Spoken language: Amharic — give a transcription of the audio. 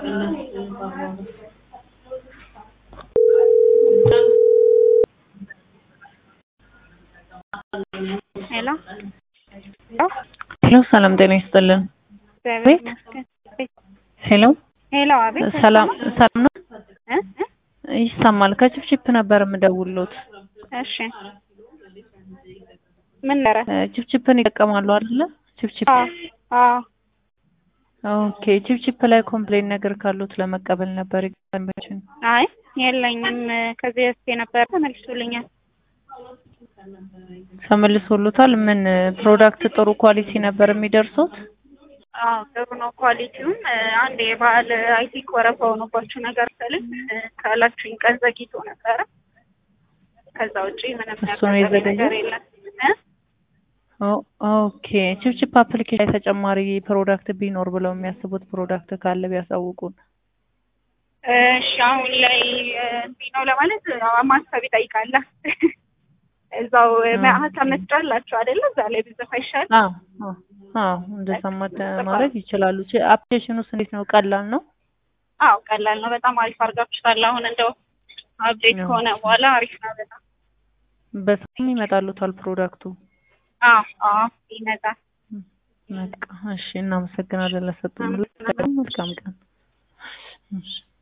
ሄሎ ሄሎ ሰላም ጤና ይስጥልን። እግዚአብሔር ይመስገን። ሄሎ ሄሎ አቤት ሰላም ሰላም ነው? እ እ ይሰማል። ከችፕችፕ ነበር የምደውልዎት። እሺ ምን ነረ? እ ችፕችፕን ይጠቀማሉ አይደለ? ችፕችፕ አዎ አዎ ኦኬ። ችፕችፕ ላይ ኮምፕሌን ነገር ካሉት ለመቀበል ነበር ይገባችን። አይ የለኝም። ከዚህ በፊት የነበረ ተመልሶልኛል። ተመልሶሉታል። ምን ፕሮዳክት ጥሩ ኳሊቲ ነበር የሚደርሱት? አዎ ጥሩ ነው ኳሊቲውም። አንድ የበዓል አይ ቲንክ ወረፋ ሆኖባችሁ ነገር ስልክ ካላችሁኝ ቀን ዘግይቶ ነበረ። ከዛ ውጪ ምንም እሱ ነው ያጋጠመኝ የዘገየው? ነገር የለም። እ? ኦ- ኦኬ። ችፕችፕ አፕሊኬሽን ላይ ተጨማሪ ፕሮዳክት ቢኖር ብለው የሚያስቡት ፕሮዳክት ካለ ቢያሳውቁን። እሺ አሁን ላይ እንዲህ ነው ለማለት ያው ማሰብ ይጠይቃል። እዛው ሀሳብ መስጫ አላችሁ አይደለ? እዛ ላይ ብጽፍ አይሻልም? አዎ አዎ አዎ፣ እንደዛ ማደ- ማድረግ ይችላሉ። ች- አፕሊኬሽኑስ እንዴት ነው? ቀላል ነው? አዎ ቀላል ነው። በጣም አሪፍ አድርጋችሁታል። አሁን እንደው አፕዴት ያው። ከሆነ በኋላ አሪፍ ነው በጣም። በጣም ይመጣሉታል ፕሮዳክቱ። አዎ አዎ ይመጣል። በቃ እሺ፣ እናመሰግናለን ለሰጡን። መልካም ቀን። እሺ